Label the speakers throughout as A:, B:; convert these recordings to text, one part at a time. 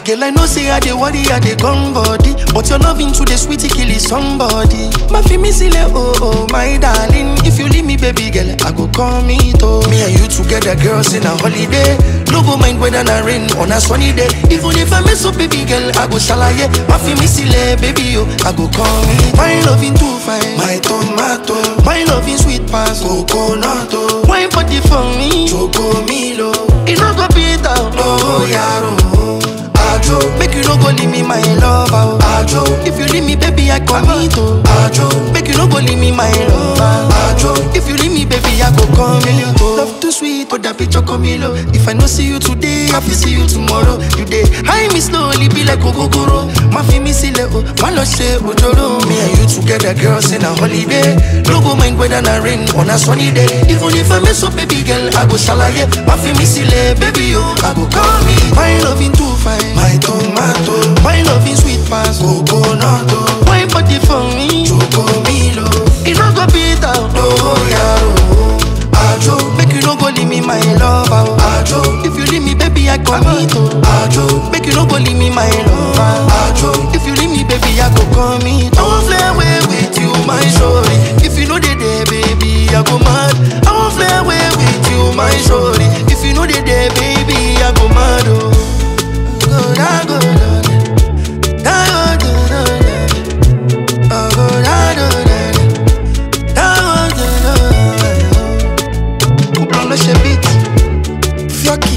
A: Girl, I know say I dey worry, I dey gone body. But your loving to the sweetie kill is somebody. My fi me sile, oh oh, my darling. If you leave me, baby girl, I go call me to. Me and you together, girls in a holiday. No go mind whether na rain on a sunny day. Even if I mess up, baby girl, I go shalaye. My fi me sile, baby yo, I go call me. My loving too fine, my tomato. My loving sweet pass, coconut. oh. Wine body for me, choco milo. It no go beat out, oh yaro. Ajo, make you no go leave me my lover. oh. Ajo, if you leave me, baby, I commit. oh. Ajo, make you no go leave me my lover. Ajo, if you leave me, baby, I go come in. Love too sweet, but that bitch comilo. If I no see you today, I will see you tomorrow. You day, high me slowly, be like Ogogoro. My fi me sile, oh, my love say Ojoro. Me and you together, girls in a holiday. No go mind whether na rain on a sunny day. Even if I mess up, baby girl, I go shalaye. My fi me sile, baby, oh, I go call me. My loving too fine, my tomato. My loving sweet pass, coconut. oh. My body for me, choco milo. It no go beat out, oh yaro. Ajo, make you no go leave me my lover. oh. Ajo, if you leave me, baby, I commit. oh. Ajo, make you no go leave me my lover. Ajo, if you leave me, baby, I go commit. I won't fly away with you, my shorty. If you know they there, baby, I go mad. I won't fly away with you, my shorty. If you know they there, baby, I go mad. Oh, go da go da da da go da da da. Oh, go da da da da. Da go da da da. Couple le chebit, Fioki,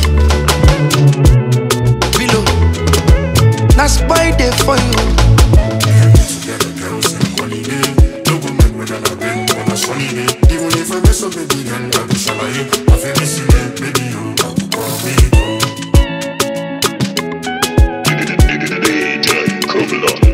A: Bilo, na spy day for you.
B: Together, girls in holiday. No go mind whether na rain or na sunny day. Even if I mess up, baby girl, I go shalaye. I feel me see it, baby, you I go call me to.
C: DJ Kobler.